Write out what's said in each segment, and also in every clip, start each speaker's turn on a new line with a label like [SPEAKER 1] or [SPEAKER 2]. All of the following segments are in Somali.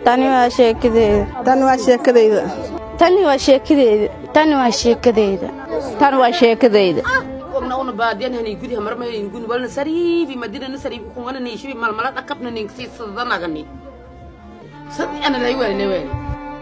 [SPEAKER 1] tani waa sheekadeeda
[SPEAKER 2] tan waa sheekadayda
[SPEAKER 1] tani waa sheekadeeda tani waa sheekadeeda
[SPEAKER 3] tan waa sheekadayda
[SPEAKER 4] ogna una baadiyan hani gudi hamarma hani gudi walna sariibi madina na sariibi kungana ni shibi malmala dhakabna ni si sadanagani sadi ana lay wali ne wali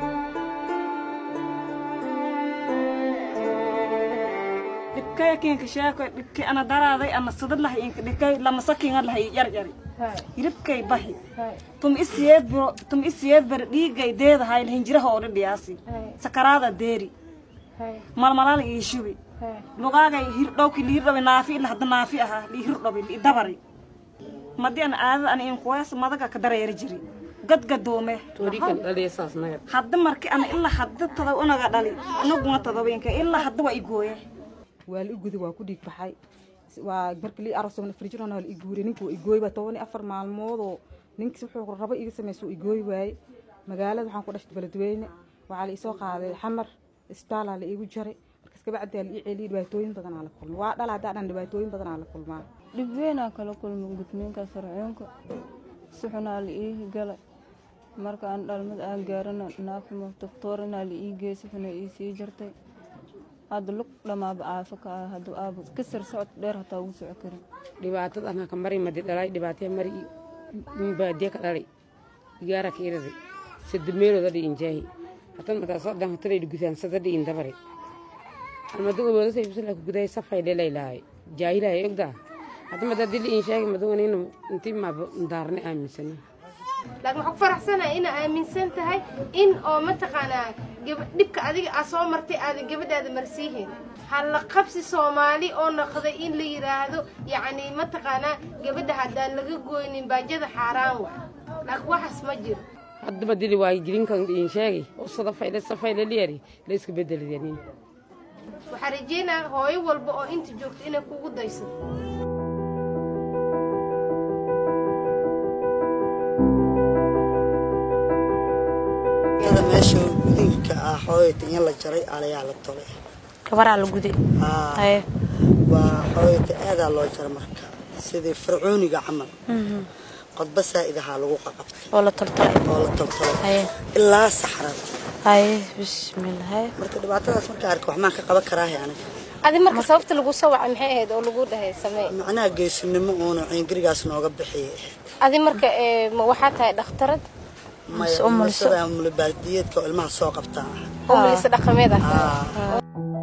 [SPEAKER 5] dhibkay keenka sheeko dhibkay ana daraaday ana sidad lahay inka dhibkay lama sakiinga lahay yar yari hiribkay bahi tum isiyeed buro tum isiyeed bar dhiigay deedahay hinjiraha oo dhidhiyaasi sakaraada deeri malmalaala ii shubi lugaagay hir dhowki liir dhabi naafi ila hadda naafi ahaa lii hir dhabi lii dabari madii an aadada ana inkuwees madaga ka dareeri jiri gadgadoome
[SPEAKER 4] torikan dhaliya saas naga
[SPEAKER 5] hadda marki ana ilaa hadda tada unaga dhali anaguna tadaweenka ilaa hadda waa igooye
[SPEAKER 2] waa la igudi waa ku dhiig baxay waa markii lii arosona firjirona waa la iguuri ninka waa igooy baa toban iyo afar maalmoodoo ninkiis wuxuu rabo iga samaysa waa igooy waaye magaalada waxaan ku dhashtay beledweyne waxaa la isoo qaaday xamar isbitaalaa la iigu jaray markaas kabacdaa la ii celiyay dhibaatooyin badanaa la kulma waa dhala haddaa dhan dhibaatooyin badanaa la kulmaa
[SPEAKER 1] dhib weynaa kala kulma gudniinka sarcoonka si xunaa la ii galay marka aan dhalmad aan gaarana naafimo doktorinaa la ii geey si xuna ii sii jartay hadda lug dhamaaba aafo ka ah hadduu aabo kasar socod dheer hataa ugu soco karin
[SPEAKER 4] dhibaatada anaa ka mari madi dhalay dhibaataya mari baadiya ka dhalay igaara ka iraday sida meelooda dhiin jaahi hatan mataa soo dhan hatan ay gudaan sada dhiin dabare almadu awooda say bisla ku guday safay dhelay lahay jaahilay ogda hatan mataa dili in sheegi madu inuu intii ma daarne aaminsana
[SPEAKER 6] laakiin waxaan ku faraxsanahay inaa aaminsan tahay in oo mataqaanaa gaba dhibka adiga aa soo martay aadan gabadhaada marsiihin halla qabsi soomaali oo noqday in la yidhaahdo yacni mataqaanaa gabadha haddaan laga goynin baajada xaaraan wa laakiin waxaas ma jiro
[SPEAKER 4] haddaba dili waay jirinkan dhiin sheegi oo sadafayle safayle liyari la iska bedeliyanin
[SPEAKER 6] waxaan rajeynaa hooyo walba oo inta joogto inay kugu dayso
[SPEAKER 7] meesha gudinka ah xooyata in la jaray alayaa la tolay
[SPEAKER 1] gabaraa la guday haye
[SPEAKER 7] waa xooyata aadaa loo jara marka sidii fircooniga camal qodba saa'idahaa lagu qaqabtay
[SPEAKER 1] oo la toltolay
[SPEAKER 7] oo la toltolay
[SPEAKER 1] haye
[SPEAKER 7] ilaa saxrada
[SPEAKER 1] haye bismillah haye
[SPEAKER 7] marka dhibaatadaas marka arka waxmaan ka qaban karaahe aniga
[SPEAKER 6] adi marka sababta lagu soo wacay maxay ahayd oo lagu dhahay samee
[SPEAKER 7] macnaha geesinimo uuna ciingirigaas nooga bixiyay ahayd
[SPEAKER 6] adi marka ee, ma waxaa tahay dhakhtarad
[SPEAKER 7] maya
[SPEAKER 1] umulso.
[SPEAKER 7] umulsada mulibaadiyeedka oo ilmaha soo qabtaa ah
[SPEAKER 6] oo milisa dhaqameed ah
[SPEAKER 7] Ah.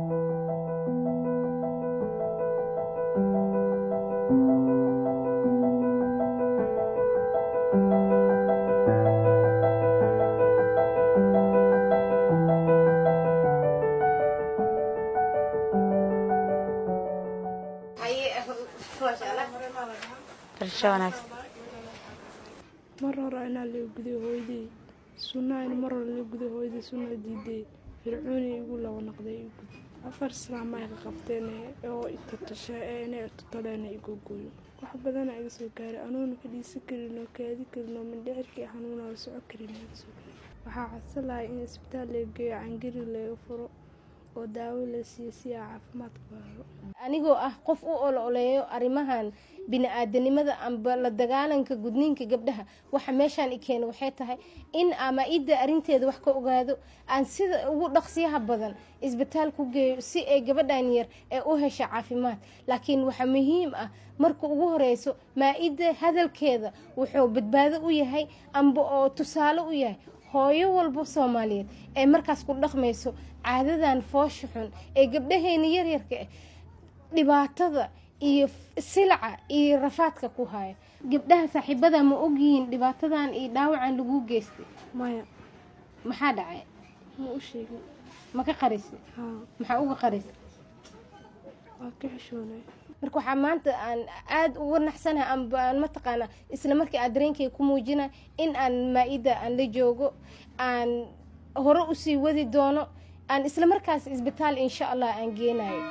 [SPEAKER 1] barasho wanaagsan
[SPEAKER 8] mar hore inaa laga guday hooyadey sunnaha in mar hore laga guday hooyadey sunna diiday fircooni igu laba noqday igu gud afar islaama ka qabteen oo itutasha ee inay itutoleen igu gooyo wax badana iga soo gaaray anuuna ka dhiisi karin oo kaadi karin oo mindhicirkii xanuuna oo soco karin iga soo gaaray waxaa codsan lahay in isbitaal laga geeyo cangari laga furo oo daawo la siiyo si aa caafimaad ku helo
[SPEAKER 6] anigoo ah qof u ololeeyo arrimahan bini-aadanimada amba la dagaalanka gudniinka gabdhaha waxa meeshaan i keena waxay tahay in ama idda arrinteeda wax ka ogaado aan sida ugu dhaqsiyaha badan isbitaal ku geeyo si ay gabadhan yar ee u hesha caafimaad laakiin waxaa muhiim ah marka ugu horeyso maa-idda hadalkeeda wuxuu badbaado u yahay amba oo tusaale u yahay hooyo walba soomaaliyeed ee markaas ku dhaqmayso caadadan foosha xun ee gabdhaheena yaryarka ah dhibaatada iyo silaca iyo rafaadka ku haya gabdhaha saaxiibada ma ogyihiin dhibaatadan iyo dhaawacan lagu geystay
[SPEAKER 8] maya
[SPEAKER 6] maxaa dhacay
[SPEAKER 8] ma u sheegin
[SPEAKER 6] ma ka qarisay
[SPEAKER 8] haa
[SPEAKER 6] maxaa uga qarisay
[SPEAKER 8] waa ka xishoonay
[SPEAKER 6] marka waxaa maanta aan aada uga naxsanahay amba aan mataqaanaa isla markii aan dareenkayga ku muujina in aan maa-ida aan la joogo aan hore usii wadi doono aan isla markaas isbitaal insha allah aan geenayo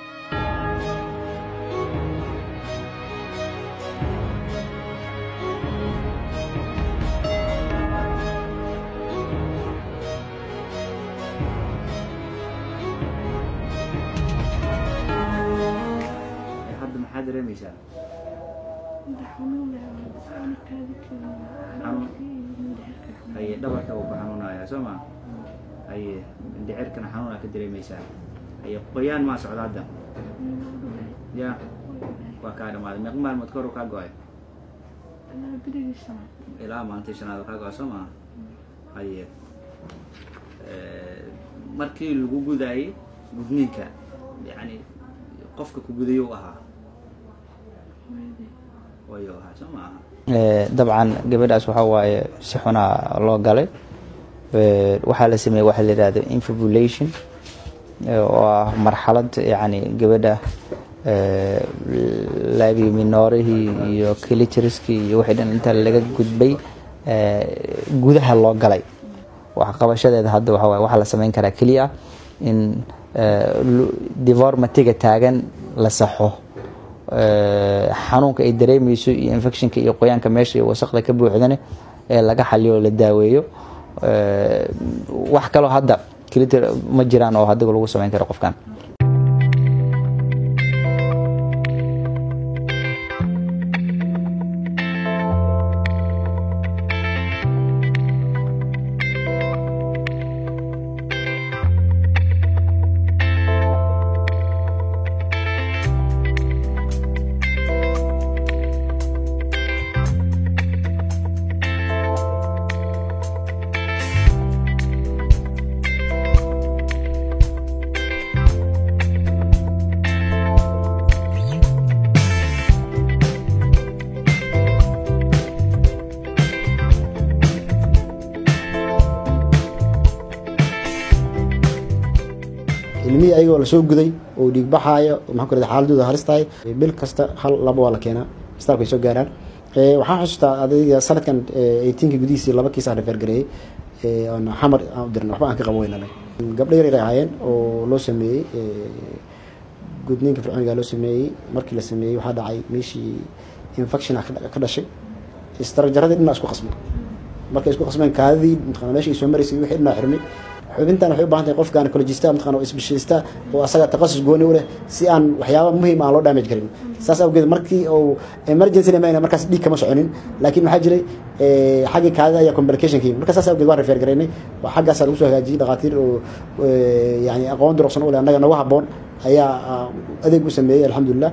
[SPEAKER 9] hadda maxaa dareemaysaa
[SPEAKER 8] madax xanuun leh aan kaadi karin
[SPEAKER 9] Xanuun?
[SPEAKER 8] mindhicirka
[SPEAKER 9] haye dhabarka uu ku xanuunaya soo ma haye mindhicirkana xanuun aa ka dareemaysaa haye qoyaan maa socda hadda ya waa kaa dhamaaday meeq maalmood kor uu kaa go-ay ilaa maalintii shanaad uu kaa go-ay soo ma haye markii lagu gudaayey gudniinka yani qofka ku gudayo u ahaa wayo ahaa soo ma aha
[SPEAKER 10] dabcan gabadhaas waxaa waaye si xunaa loo galay waxaa la sameeyey waxaa la yihahdo infibulation oo ah marxalad yani gabadha labi minoorihii iyo clitoriskii iyo wixii dhan inta laga gudbay gudaha loo galay wax qabashadeeda hadda waxa waaye waxaa la sameyn karaa keliya in devormatiga taagan la saxo xanuunka ay dareemeyso iyo infectionka iyo qoyaanka meesha iyo wasaqda ka buuxdane ee laga xaliyo oo la daaweeyo wax kaloo hadda clitor ma jiraan oo hadiga lagu sameyn karo qofkan
[SPEAKER 11] ilmihii ayagoo lasoo guday oo dhiig baxaayo maxaan ku rahda xaaladooda halis tahay bil kasta hal laba waa la keenaa isbitaalka ay soo gaaraan waxaan xusuustaa adayga sanadkan eighteenka gudihiisii laba kiis aan refergareeyey oon xamar aan u dirna waxba aan ka qabo weynanay gabdho yar yar ay ahaayeen oo loo sameeyey gudniinka fircooniga loo sameeyey markii la sameeyey waxaa dhacay meeshii infection ah ka dhashay istarajaradii dhinaa isku qasmay markay isku qasmeen kaadadii mataqana meesha ay soo maraysay wixii dhinaa xirmay xubintan waxay u baahan tahay qof gynecologista mataqana oo isbeshalista oo asaga takhasus gooni u leh si aan waxyaaba muhiim aan loo damage karin saas awgeed markii uu emergency mayna markaas dhiig kama soconin laakiin waxaa jiray xaggii kaadida ayaa complication ka yimid marka saas awgeed waan refer garaynay xaggaasaa lagu soo hagaajiyey dhakhaatiir oo yani aqoon durugsan u leh annaga nagu habboon ayaa adeeg u sameeyey alxamdulilah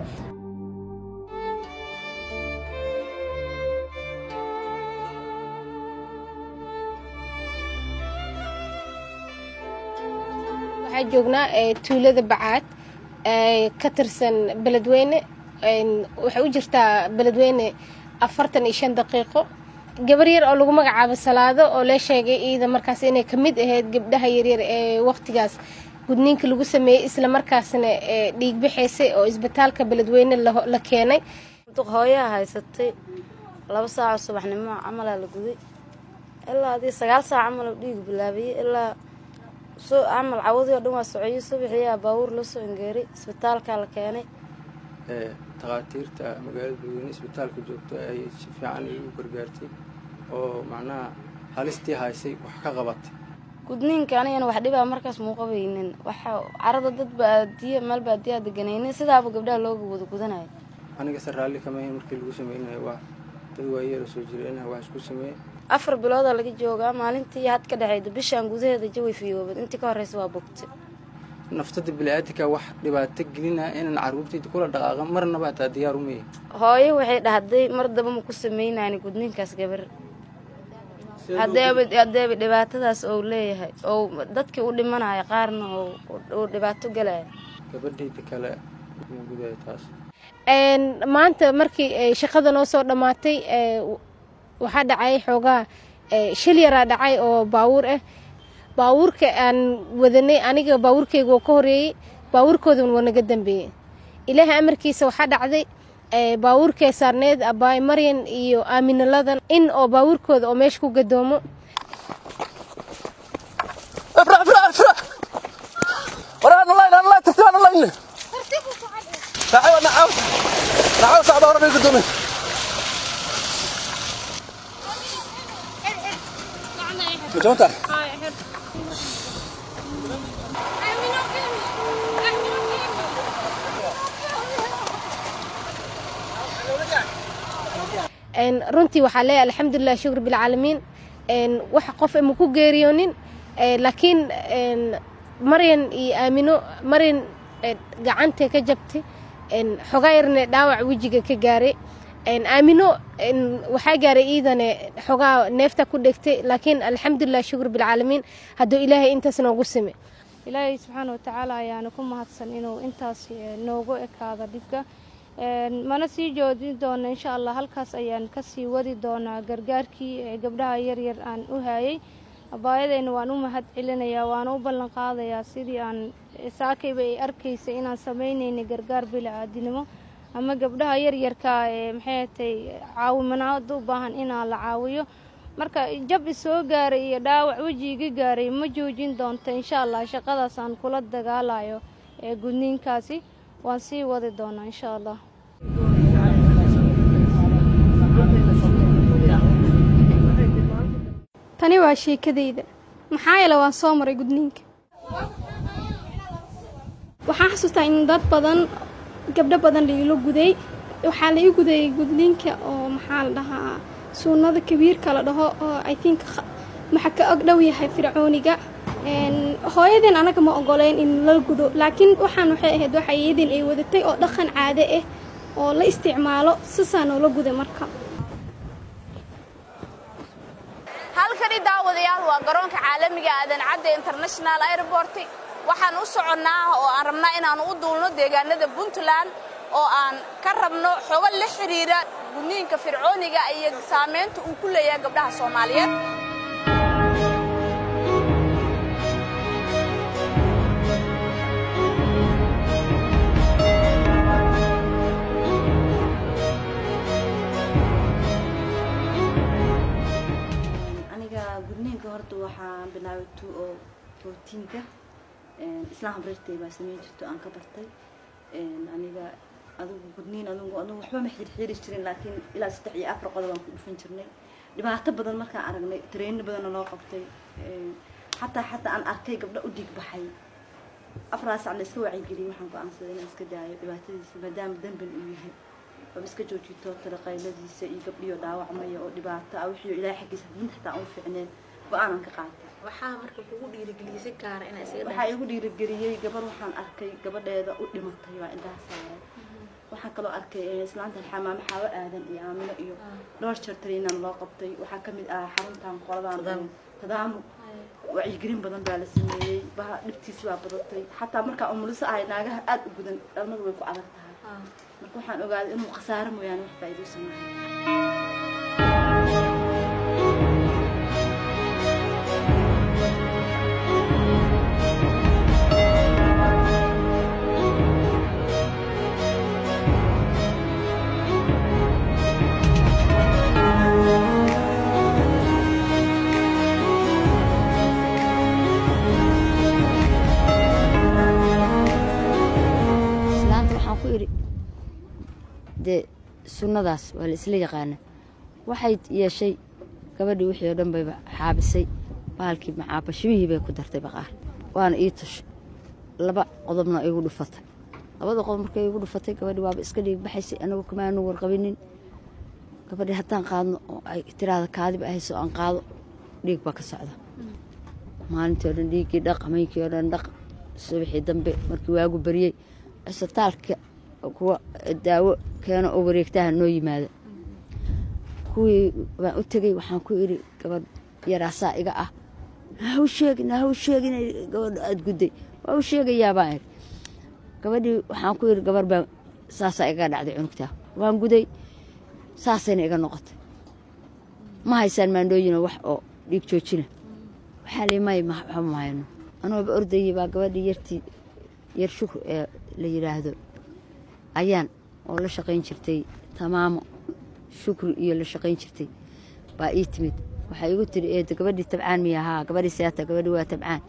[SPEAKER 6] waxaa joognaa tuulada bacaad ka tirsan beledweyne waxay u jirtaa beledweyne afartan iyo shan daqiiqo gabar yar oo lagu magacaabo salaado oo lee sheegay iida markaas inay kamid ahayd gabdhaha yaryar ee waqtigaas gudniinka lagu sameeyey isla markaasna dhiig bixaysay oo isbitaalka beledweyne la keenay
[SPEAKER 12] hooyaa haysatay laba saaco subaxnimo camalaa la guday ilaa adii sagaal saac camal dhiig bilaabayay ilaa soo camal cawadii oo dhan waa socoyey subaxiyaa baabuur loo soo engeeray isbitaalkaa la keenay
[SPEAKER 13] takhaatiirta magaalada beledweyne isbitaalka joogto ay si fiican igu gargaartay oo macnaha halistii haysay wax ka qabatay
[SPEAKER 12] gudniinka anigana wax dhibaa markaas muuqabaynin waxa carada dad baadiye meel baadiyaa deganaynin sidaaba gabdhaha looga wada gudanayo
[SPEAKER 13] anigase raalli kama ahayn markii lagu sameynayo waa dad waayeela soo jireenah wax isku sameeye
[SPEAKER 12] afar biloodaa laga joogaa maalintii had ka dhexayda bishaan gudaheeda jawi fiyoobad intii ka horreysa waa bogtay
[SPEAKER 13] naftada bili-aadinka wax dhibaato gelinaa inaan caruurtayda kula dhaqaaqa marnaba hataa diyaar umaya
[SPEAKER 12] hooyo waxay dhahday mar daba ma ku sameynayni gudniinkaas gabar hadeeba dhibaatadaas ou leeyahay ou dadkii u dhimanayo qaarna uu dhibaato galaya
[SPEAKER 13] gabadhayda kale gudaha taas
[SPEAKER 6] maanta markii shaqada noo soo dhammaatay waxaa dhacay xoogaa shil yaraa dhacay oo baawuur ah baawuurka aan wadanay aniga baawuurkeyga oo ka horeeyey baawuurkoodan waa naga dambeeyey ilaahay amarkiisa waxaa dhacday baawuurkee saarneed abaay maryan iyo aaminaladan in oo baawuurkooda oo meesha ku gadoomo
[SPEAKER 14] Betul
[SPEAKER 6] runtii waxaa leeyahay alxamdulilah shukr bilcaalamiin wax qof ma ku geeriyoonin laakiin maryan iyo aamino maryan gacantay ka jabtay xogaa yarne dhaawac wejiga ka gaaray aamino waxaa gaaray iidane xogaa neefta ku dhegtay laakiin alxamdulilah shukur bilcaalamiin hadduu ilaahay intaas noogu sime ilaahay subxaana watacaala ayaana ku mahadsan inuu intaas noogu ekaado dhibka mana sii joojin doono insha allah halkaas ayaan kasii wadi doonaa gargaarkii ee gabdhaha yaryar aan u hayay abaayadayna waan u mahad celinayaa waana u ballan qaadayaa sidii aan saakayba ay arkaysa inaan samaynaynay gargaar bila-aadinimo ama gabdhaha yaryarka ee maxay atay caawimanaad u baahan inaan la caawiyo marka jab isoo gaaray iyo dhaawac wejiga gaaray ma joojin doonto insha allah shaqadaas aan kula dagaalayo ee gudniinkaasi waan sii wadi doonaa insha allah
[SPEAKER 14] tani waa sheekadayda maxaa yeele waan soo maray gudniinka waxaan xasuustaa in dad badan gabdho badan lailo guday waxaa la ii gudayay gudniinka oo maxaa la dhahaa suunada kabiirka la dhaho oo i think maxa ka og dhow yahay fircooniga hooyadeen anaga ma ogoleyn in la gudo laakiin waxaan waxay ahayd waxa iyadeen ay wadatay oo dhaqan caade ah oo la isticmaalo sisaa noola guday marka
[SPEAKER 3] halkani daawadayaal waa garoonka caalamiga aadan cadde international airport waxaan u soconnaa oo aan rabnaa inaan u duulno deegaanada puntland oo aan ka rabno xogo la xiriira gudniinka fircooniga iyo saamaynta uu ku leeyahay gabdhaha soomaaliyeed
[SPEAKER 15] aniga gudniinka horta waxaan bilaabay two oo fourteenka islaan habreertay baa sameyn jirto aan ka bartay aniga adigu gudniin adigu adigu waxba ma xirxiiri jirin laakiin ilaa saddex iyo afar qodob aan ku dhufan jirnay dhibaato badan markaan aragnay tareyno badanna loo qabtay xataa xataa aan arkay gabdho u dhiig baxay afraas sac la iska wacyigeliyay waxaan go-aansaday inaan iska daayo dhibaatadiisa maadaama dambal uu yahay oo iska joojito talaqayladiisa iyo gabdhiyo dhaawacmaya oo dhibaato ah wixii ilaahay xaggiisa diinta xataa aan u fiicneen go-aanan ka qaatay
[SPEAKER 16] waxaa marka kugu dhiirigeliyay si gaara inaa isaga
[SPEAKER 15] waxaa igu dhiirigeliyey gabar waxaan arkay gabadheeda u dhimatay waa indhaha saaray waxaan kaloo arkay islaantan xamaamo xaawo aadan iyo aamino iyo dhowr jeer tariinaan loo qabtay waxaa ka mid ah xaruntan qoladaan tadaamu wacyigelin badan baa la sameeyey baha dhibtiisi baa badatay xataa markaa umuliso ahay naagaha aada u gudan dhalmadu way ku adag tahay marka waxaan ogaaday inuu khasaaro mooyaane wax faa'iido sameeyo
[SPEAKER 12] islaanta waxaan ku idhi dee sunnadaas waa la isla yaqaana waxay yeeshay gabadhii wixii oo dhan bayba xaabisay bahalkii macaabashimihii bay ku dartay baqaar waana ii tushay laba qodobna igu dhufatay labada qodob markay igu dhufatay gabadhii waaba iska dhiig baxaysay anagu kamaanu warqabinin gabadhii haddaan qaadno oo ay tiraada kaadiba ahayso aan qaado dhiig baa ka socda maalintii oo dhan dhiiggii dhaq hameynkii oo dhan dhaq subaxii dambe markii waagu baryey cisbitaalka kuwa daawo keeno oo wareegtaha noo yimaada kuwii baan u tegey waxaan ku idhi gabadh yaraasaa iga ah ha u sheegin ha u sheegin gabadha aada gudday waa u sheegayaa baan idhi gabadhii waxaan ku idhi gabar baan saasaa igaga dhacday cunugtaa waan guday saasayna iga noqotay ma haysaan maandhooyina wax oo dhiig joojina waxaa lii may waxba ma hayno anooba ordayey baa gabadhii yartii yar shukr ee la yidhaahdo ayaan oo la shaqayn jirtay tamaamo shukri iyo la shaqayn jirtay baa ii timid waxaa igu tiri eedo gabadhii tabcaan miya haa gabadhii seata gabadhii waa tabcaan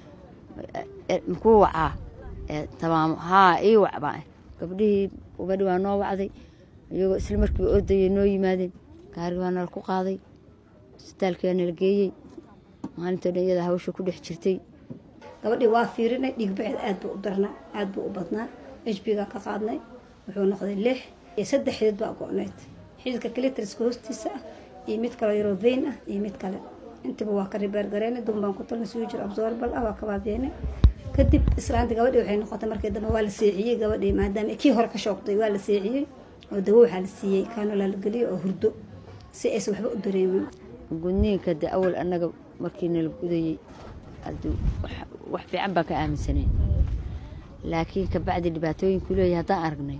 [SPEAKER 12] makuu wacaa tamaamo haa ii wac baa gabdhihii gabadhii waa noo wacday iyagoo isla markiiba ordayay noo yimaadeen gaarigi waa nala ku qaaday isbitaalkii waa nala geeyey maalintoo dhan iyada hawsha ku dhex jirtay
[SPEAKER 17] gabadhii waa fiirinay dhiigbaxeed aad buu u darnaa aad buu u badnaa hbiga ka qaadnay wuxuu noqday lix iyo saddex xidid baa go-nayd xididka clitriska hoostiisa ah iyo mid kaloo yaroo veyn ah iyo mid kale intiba waa ka ribeergareynay dun baan ku talna suu jir absorbal ah waa kabaabeene kadib islaanta gabadhii waxay noqotay markii dambe waa la seexiyey gabadhii maadaama kii hore ka shoogtay waa la seexiyey oo dawo waxaa la siiyey kaanolaa la geliyey oo hurdo si aysan waxba u dareemin
[SPEAKER 18] gudniinka de awal annaga markii nala gudayey hadduu wax- wax fiican baan ka aaminsaneen laakiin kabacdi dhibaatooyinku leeyahay haddaan aragnay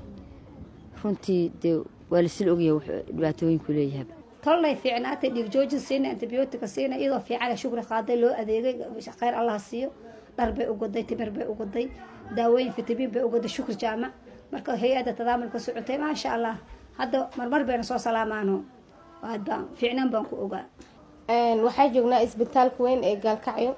[SPEAKER 18] runtii dee waa lasila ogyahay wax dhibaatooyinku leeyahay
[SPEAKER 17] tolnay fiicnaatay dhiig joojin siina antibiyootika siina iyadoo fiican shukri qaaday loo adeegay khayr allah siiyo dhar bay u goday timir bay u goday daawooyin fitamiin bay u goday shukri jaamac marka hay-adda tadaamulka socotay maasha allah hadda marmar bayna soo salaamaano aad baan fiicnaan baan ku ogaa
[SPEAKER 6] waxaa joognaa isbitaalka weyn ee gaalkacyo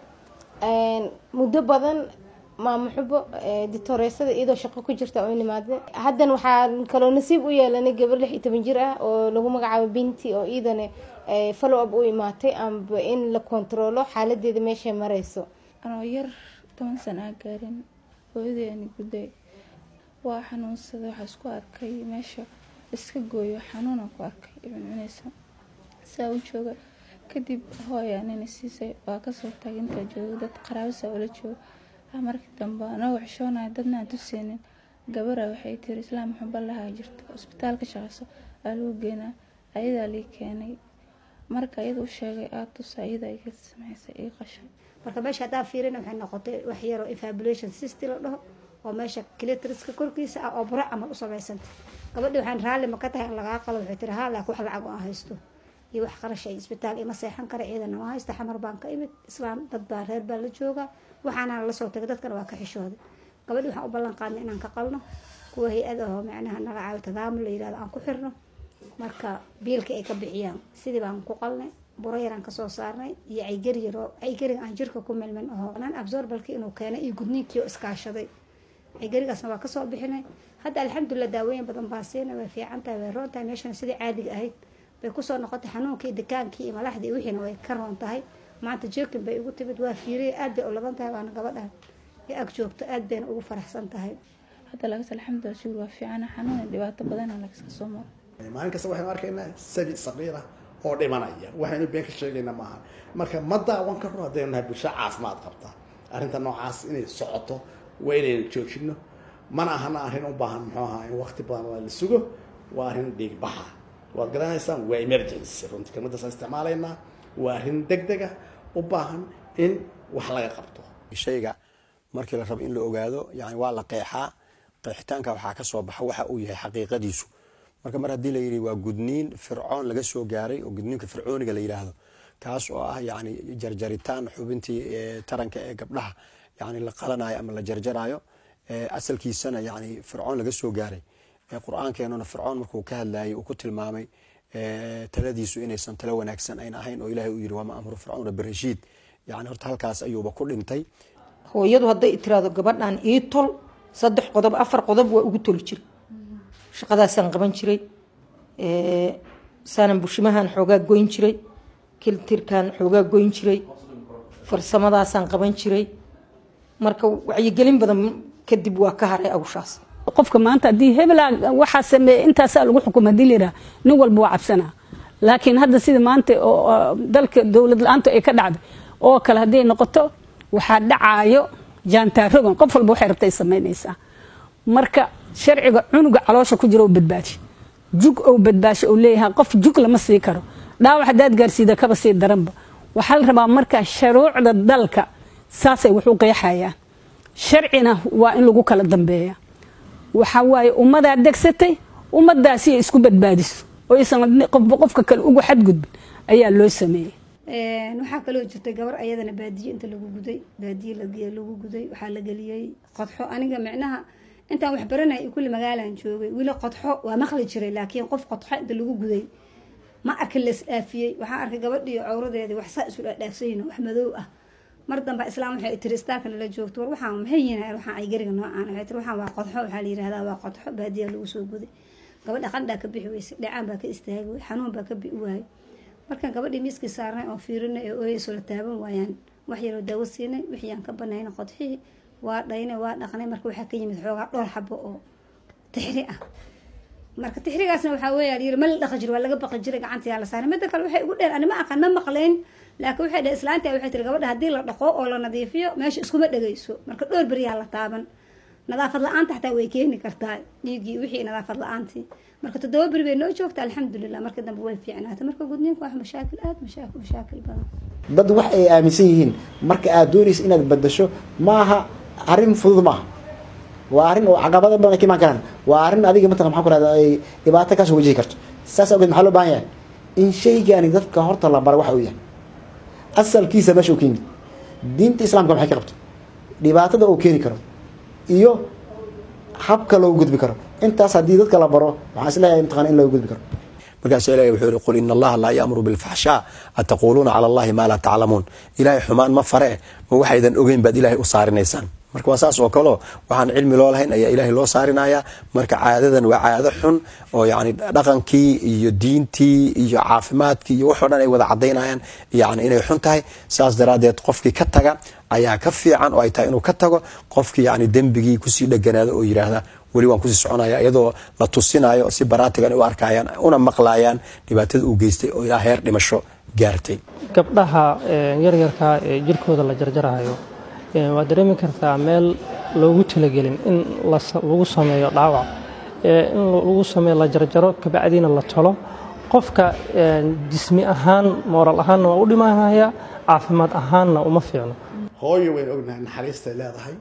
[SPEAKER 6] muddo badan maamo xubo ditoreysada iyadoo shaqo ku jirta oo nimaade haddana waxaan kaloo nasiib u yeelanay gabar lix iyo toban jir ah oo lagu magacaabo binti oo iyadana follow up u imaatay amba in la kontaroolo xaaladeeda meeshay mareyso
[SPEAKER 1] anoo yar toban sana aa gaarin hooyadeeni gudday waa xanuunsaday waxaa isku arkay meesha iska gooyo xanuunaan ku arkay cuncunaysa saa u jooga kadib hooyaa nina siisay waa kasoo tagay intaa jooga dad qaraabasa ula jooga ah markii dambe anagoo xishoonaya dadna aan tuseynin gabara waxay tiri islaam xumba lahaa jirto isbitaal ka shaqeyso aa lagu geenaa ayadaa lii keenay marka iyada u sheegay aad tusa iyada iga sameysay ii qashay
[SPEAKER 17] marka meesha haddaa fiirina waxay noqotay wax yaroo infabulation system la dhaho oo meesha clitoriska korkiisa ah oo buro camal u samaysantay gabadhi waxaan raalli ma ka tahay in lagaa qalo waxay tiri haa laakiin wax lacag oo aan haysto iyo wax qarash ay isbitaal ima seexan kara ciidana ma haysta xamar baan ka imid islaam dad baa reer baa la jooga waxaana la soo tagay dadkana waa ka xishooday gabadhi waxaan u ballan qaadnay inaan ka qalno kuwa hay-ad ahoo macnaha naga caawi tadaamul la yirahdo aan ku xirno marka biilka ay ka bixiyaan sidii baan ku qalnay buro yaraan kasoo saarnay iyo caygari yaroo caygariga aan jirka ku milmin aho nan absorbalkii inuu keenay iyo gudniinkii oo iskaashaday caygarigaasna waa kasoo bixinay hadda alxamdulilah daawooyin badan baan siinay way fiican tahay way roon tahay meeshana sidii caadiga ahayd bay kusoo noqotay xanuunkii dekaankii iyo malaxdii iyo wixiina way ka roon tahay maanta jirkin bay ugu timid waa fiiriyay aad bay u laban tahay waana gabadhan ee ag joogto aad bayna ugu faraxsan tahay
[SPEAKER 1] hadda lagas alxamdulilah shuur waa fiicana xanuun iyo dhibaato badana lagaska soo maro
[SPEAKER 19] maalin kasta waxaynu arkaynaa sabi saqiira oo dhimanaya waxaynu been ka sheegayna maaha marka ma daawan karo haddaynu nahay bulsho caafimaad qabta arrinta noocaas inay socoto waa inaynu joojino mana ahana arrin u baahan muxuu ahaa in waqti badan la sugo waa arrin dhiigbaxa waad garanaysaan waa emergency runtii kelmadaasaan isticmaalaynaa waa arrin degdega u baahan in wax laga qabto
[SPEAKER 20] shayga markii la rabo in la ogaado yani waa la qeexaa qeexitaanka waxaa ka soo baxa waxa uu yahay xaqiiqadiisu marka mar haddii la yidhi waa gudniin fircoon laga soo gaaray oo gudniinka fircooniga la yidhaahdo kaas oo ah yani jarjaritaan xubintii taranka ee gabdhaha yani la qalanayo ama la jarjarayo asalkiisana yani fircoon laga soo gaaray qur-aankeenuna fircoon markuu ka hadlayay uu ku tilmaamay taladiisu inaysan talo wanaagsan ayn ahayn oo ilahay uu yidhi waama amru fircoona birashiid yani horta halkaas ayuuba ku dhintay
[SPEAKER 21] hooyadu hadday tiraado gabadhan ii tol saddex qodob afar qodob waa ugu toli jira shaqadaasaan qaban jiray saanan bushimahan xoogaa goyn jiray kiltirkan xoogaa goyn jiray farsamadaasaan qaban jiray marka wacyigelin badan kadib waa ka haray awshaas
[SPEAKER 22] qofka maanta haddii hebel waxaa sameeye intaasaa lagu xukuma hadii la yidhaha nin walba waa cabsanaa laakiin hadda sida maanta oo dalka dowlad la-aanta ay ka dhacday oo kale hadday noqoto waxaa dhacaayo jaantaarogan qof walba waxay rabta ay samaynaysaa marka sharciga cunuga caloosha ku jira oo badbaadi jug ou badbaasho ou leeyahay qof jug lama sii karo dhaawac haddaad gaarsiida kaba sii daranba waxaa la rabaa marka shuruucda dalka saasay wax u qeexayaan sharcina waa in lagu kala dambeeya waxa waaye ummadaa degsatay ummadaasi ay isku badbaadiso oo aysan qofba qofka kale ugu xadgudbin ayaa loo sameeyey
[SPEAKER 17] waxaa kaloo jirtay gabar ayadana baadiye inta lagu guday baadiye lagu guday waxaa la geliyey qodxo aniga micnaha intaan wax baranay kulli magaalaan joogay weli qodxo waa maqli jiray laakiin qof qodxo inta lagu guday ma arkin las dhaafiyey waxaan arkay gabadhiyo cawradeedii wax saa isu dhaadhaafsayin wax madow ah mar dambe islaam waxay tiri istaalka nala joogto war waxaan maxay yihiin waxaan ay gariga noocaan waxay tiri waxaan waa qodxo waxaa la yirahdaa waa qodxo baadiya lagu soo guday gabadha qandhaa ka bixi weysay dhacaan baa ka istaagi wey xanuun baa ka bi'i waayay markaan gabadhii miiskii saarnay oo fiirinay ee ooyeyso la taaban waayaan wax yaroo daawo siinay wixii aan ka banayna qodxihii waa dhaynay waa dhaqnay marka waxaa ka yimid xoogaa dhowr xabo oo tixri ah marka tixrigaasna waxaa weeyaa yiri ma la dhaqi jiro waa laga baqi jiray gacantayaa la saaray midda kale waxay ugu dheer ani ma aqaan ma maqlayn laakiin waxay dhahay islaanta waxay tiri gabadha haddii la dhaqo oo la nadiifiyo meesha iskuma dhegayso marka dhowr beriyaa la taaban nadaafad la-aanta xataa way keeni kartaa dhiiggii wixii nadaafad la-aantii marka toddoba beri bay noo joogta alxamdulilah marka dambe way fiicnaatay marka gudniinku wax mashaakil aada mashaakil mashaakil badan
[SPEAKER 11] dad wax ay aaminsan yihiin marka aad doonaysa inaad badasho maaha arrin fudud maaha waa arrin oo caqabado badan ay ka imaan karaan waa arrin adiga mataqan maxaa ku rahda ay dhibaato kasoo wajihi karto saas awgeed maxaa loo baahan yahay in shaygani dadka horta la bara waxa uu yahay asalkiisa meesha uu ka yimid diinta islaamka maxay ka qabto dhibaatada uu keeni karo iyo habka loogu gudbi karo intaas haddii dadka la baro waxaan isleeyahay mataqana in loogu gudbi karo
[SPEAKER 20] markaasuu ilahi wuxuu yihi qul ina allaha laa ya'muru bilfaxshaa ataquuluuna cala allahi maa laa taclamuun ilaahay xumaan ma fare ma waxaydan ogeyn baad ilaahay u saarinaysaan marka waa saas oo kaleo waxaan cilmi loo lahayn ayaa ilaahay loo saarinayaa marka caadadan waa caado xun oo yani dhaqankii iyo diintii iyo caafimaadkii iyo waxoo dhan ay wada cadaynayaan yani inay xun tahay saas daraaddeed qofkii ka taga ayaa ka fiican oo ay tahay inuu ka tago qofkii yani dembigii kusii dheganaado oo yidhaahda weli waan kusii soconaya iyadoo la tusinayo si baraatigan u arkayaan una maqlayaan dhibaatada uu geystay oo ilaa heer dhimasho gaartay
[SPEAKER 2] gabdhaha yaryarka ee jirkooda la jarjarayo waad dareemi kartaa meel loogu talagelin in lagu sameeyo dhaawac in lagu sameeyo la jarjaro kabacdiina la tolo qofka jismi ahaan mooral ahaanna waa u dhimanaya caafimaad ahaanna uma fiicno
[SPEAKER 19] hooyo waynu ognahay naxariistay leedahay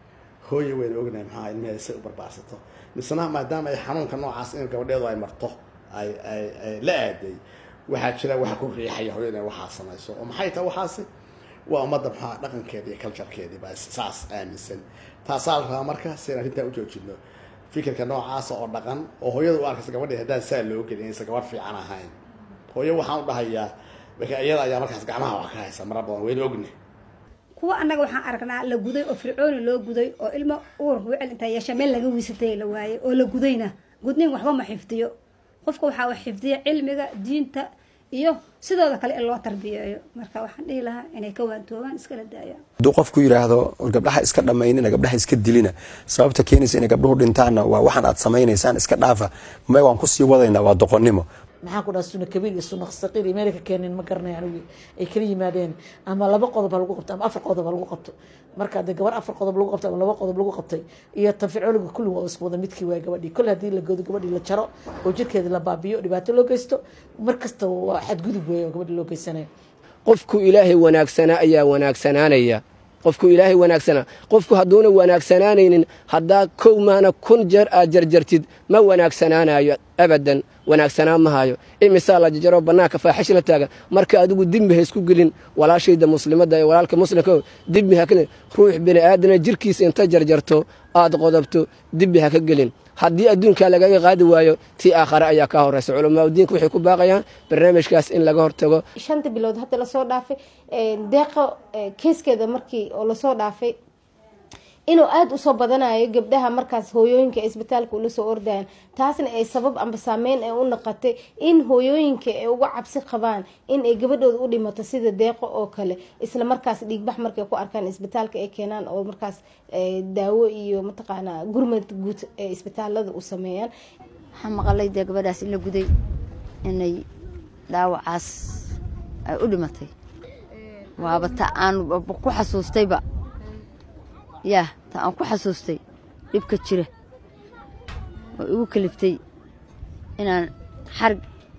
[SPEAKER 19] hooyo waynu ognahay maxaa ilmaheeda say u barbaarsato misna maadaama ay xanuunka noocaas in gabadheedu ay marto ay ay ay la aaday waxaa jira waxa ku riixaya hooyo inay waxaa samayso oo maxay tahay waxaasi waa ummadda maxaa dhaqankeeda iyo culturekeedii baa saas aaminsan taasaa la rabaa marka si aan arrintaa u joojino fikirka noocaasa oo dhaqan oo hooyada u arkaysa gabadhii haddaan saa loo gelin inaysan gabadh fiican ahayn hooyo waxaan u dhahayaa marka iyada ayaa markaas gacmaha wax ka haysa mara badan waynu ogna
[SPEAKER 17] kuwa annaga waxaan aragnaa la guday oo fircooni loo guday oo ilmo uur wicil intaa yeesha meel laga wiisatay la waayey oo la gudayna gudniin waxba ma xifdiyo qofka waxaa wax xifdiya cilmiga diinta iyo sidooda kale in loo tarbiyeeyo marka waxaan dhihi lahaa inay ka waantoobaan iskala daayaan
[SPEAKER 20] hadduu qofku yidhaahdo gabdhaha iska dhammaynina gabdhaha iska dilina sababta keenaysa inay gabdhuhu dhintaanna waa waxaan aad samaynaysaan iska dhaafa ma waan kusii wadaynaa waa doqonnimo
[SPEAKER 5] maxaa ku dhaha suna kabiir iyo suna saqiir iyo meelka keenin ma garanay anigu ay kala yimaadeen ama laba qodob ha lagu qabto ama afar qodob ha lagu qabto marka haddii gabar afar qodob lagu qabtay ama laba qodob lagu qabtay iyo tanficoliga kulli waa isku wada midkii waay gabadhii kol haddii la goodo gabadhii la jaro oo jirkeeda la baabiyo dhibaato loo geysto mar kasta waa xadgudub weey oo gabadhii loo geysanayo
[SPEAKER 23] qofku ilaahay wanaagsanaa ayaa wanaagsanaanaya qofku ilaahay wanaagsanaa qofku hadduuna wanaagsanaanaynin haddaa kow maana kun jeer aad jarjartid ma wanaagsanaanayo abadan wanaagsanaan mahayo imisaa la jarjaro bannaanka faaxish la taagan marka adigu dimbi ha isku gelin walaashayda muslimadda ee walaalka muslimka dimbi ha kelin ruux bini aadana jirkiisa inta jarjarto aad qodobto dimbi ha ka gelin haddii adduunkaa lagaga qaadi waayo tii aakhare ayaa kaa horeysa culamaa diinka waxay ku baaqayaan barnaamijkaas in laga hortago
[SPEAKER 6] shanta bilood hadda lasoo dhaafay deeqo keeskeeda markii oo lasoo dhaafay inuu aada usoo badanayo gabdhaha markaas hooyooyinka ee isbitaalka ula soo ordayan taasna ay sabab amba saameyn ay u naqatay in hooyooyinka ay uga cabsi qabaan in ay gabadhooda u dhimato sida deeqo oo kale isla markaas dhiigbax markay ku arkaan isbitaalka ay keenaan oo markaas daawo iyo mataqaanaa gurmad guud ee isbitaalada u sameeyaan
[SPEAKER 18] waxaa maqalay dee gabadhaas in la guday inay dhaawacaas ay u dhimatay waaba ta aan ku xasuustayba yaa ta aan ku xasuustay dhibka jira oo igu kaliftay inaan xarig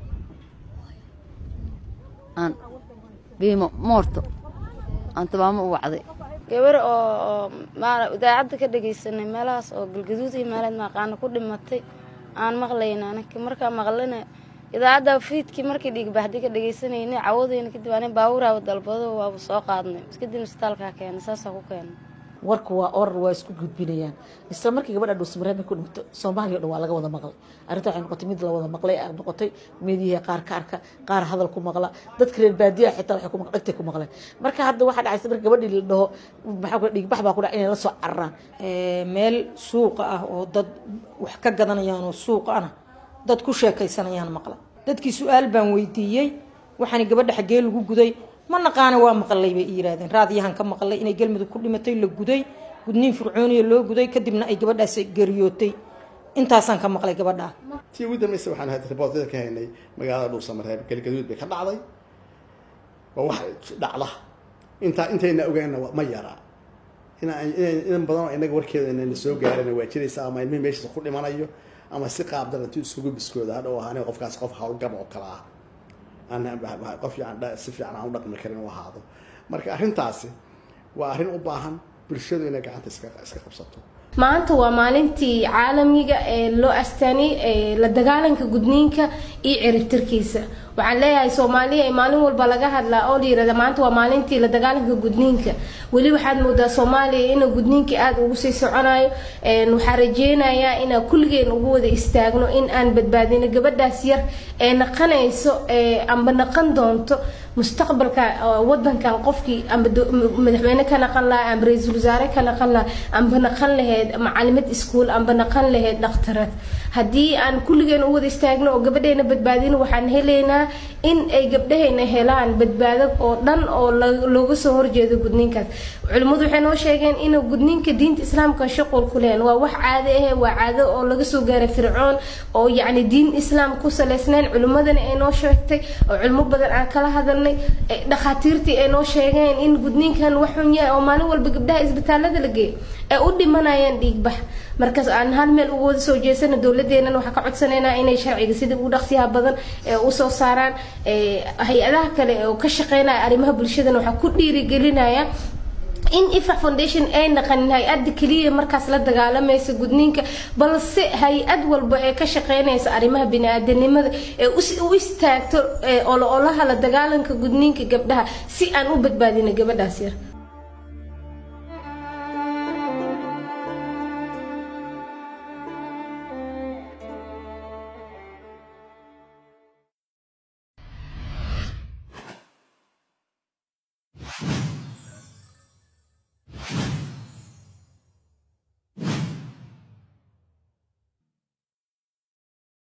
[SPEAKER 18] aan biimo moorto aan tabaamo u wacday
[SPEAKER 12] gabar oo maal idaacadda ka dhagaysanay meelahaas oo galgaduud iyo meeleed maaqaana ku dhimatay aan maqlayna anaka markaa maqlana idaacadda fiidkii markii dhiigbaxdii ka dhagaysanayna cawadayna kadib ani baawuraaba dalbado waaba soo qaadnay kadib isbitaalkaa keenay saasaa ku keenay
[SPEAKER 5] warka waa orar waa isku gudbinayaan isla markii gabadha dhuusmareeb ku dhimato soomaaliya o dhan waa laga wada maqlay arrinta waxay noqotay mid la wada maqlay ay noqotay meediyaha qaar ka arka qaar hadal ku maqla dadka reer baadiyaha xitaa waxay ku maqla dhagtay ku maqleen marka hadda waxaa dhacaysa marka gabadhii la dhaho maxaa ku dhiigbax baa ku dhac inay la soo cararaan
[SPEAKER 21] meel suuqa ah oo dad wax ka gadanayaan oo suuqa ana dad ku sheekaysanayaan maqla dadkii su-aal baan weydiiyey waxaana gabadha xaggee lagu guday ma naqaana waa maqalay bay yiraahdeen raadiyahan ka maqlay inay galmudug ku dhimatay la guday gudniin fircooniya loo guday kadibna ay gabadhaas geriyootay intaasaan ka maqlay gabadhaa
[SPEAKER 19] tii ugu dambaysa waxaan had riboortada ka haynay magaalada dhuusamareeb galgaduud bay ka dhacday waa wax dhacda intaa intayna ogaana ma yaraa in badan oo inaga warkeeda inayna soo gaarana waa jiraysa ama ilmihi meeshiisa ku dhimanayo ama si qaabdan intuu isugu biskooda hadhow ahaan qofkaas qof howlgab oo kale ah aan qof fiican si fiican aan u dhaqmi karin u ahaado marka arrintaasi waa arrin u baahan bulshadu inay gacanta iska iska qabsato
[SPEAKER 6] maanta waa maalintii caalamiga ee loo astaaniyey la dagaalanka gudniinka iyo ciribtirkiisa waxaan leeyahay soomaaliya maalin walba laga hadlaa oo la yirahda maanta waa maalintii la dagaalanka gudniinka weli waxaad moodaa soomaaliya inuu gudniinka aada ugu sii soconayo waxaan rajeynayaa inaan kulligeen ugu wada istaagno in aan badbaadino gabadhaas yar ee naqanayso amba naqan doonto mustaqbalka wadankan qofkii amba madaxweyne ka naqan lahaa amba ra-iisul wasaare ka naqan lahaa amba naqan lahayd macalimad iskuul amba naqan lahayd dhakhtarad haddii aan kulligeen u wada istaagno oo gabadheena badbaadino waxaan helaynaa in ay gabdhahayna helaan badbaado oo dhan oo looga soo horjeedo gudniinkaas culimmadu waxay noo sheegeen inuu gudniinka diinta islaamka shuqul ku lehen waa wax caado ah waa caado oo laga soo gaaray fircoon oo yacni diin islaam ku salaysnayn culimmadana ay noo sheegtay oo culimo badan aan kala hadalnay dhakhaatiirtii ay noo sheegeen in gudniinkan wax xun yahay oo maalin walba gabdhaha isbitaalada la geeyo ay u dhimanayaan dhiigbax markaas aan hal meel uga wada soo jeesana dowladeennan waxaa ka codsanaynaa inay sharciga sida ugu dhaqsiyaha badan ee usoo saaraan hay-adaha kale oo ka shaqeynaya arrimaha bulshadana waxaa ku dhiirigelinaya in ifac foundation ay naqanin hay-adda keliya markaas la dagaalamaysa gudniinka balse hay-ad walba ee ka shaqeynaysa arrimaha bini-aadanimada ee u istaagto ololaha la dagaalanka gudniinka gabdhaha si aan u badbaadino gabadhaas yar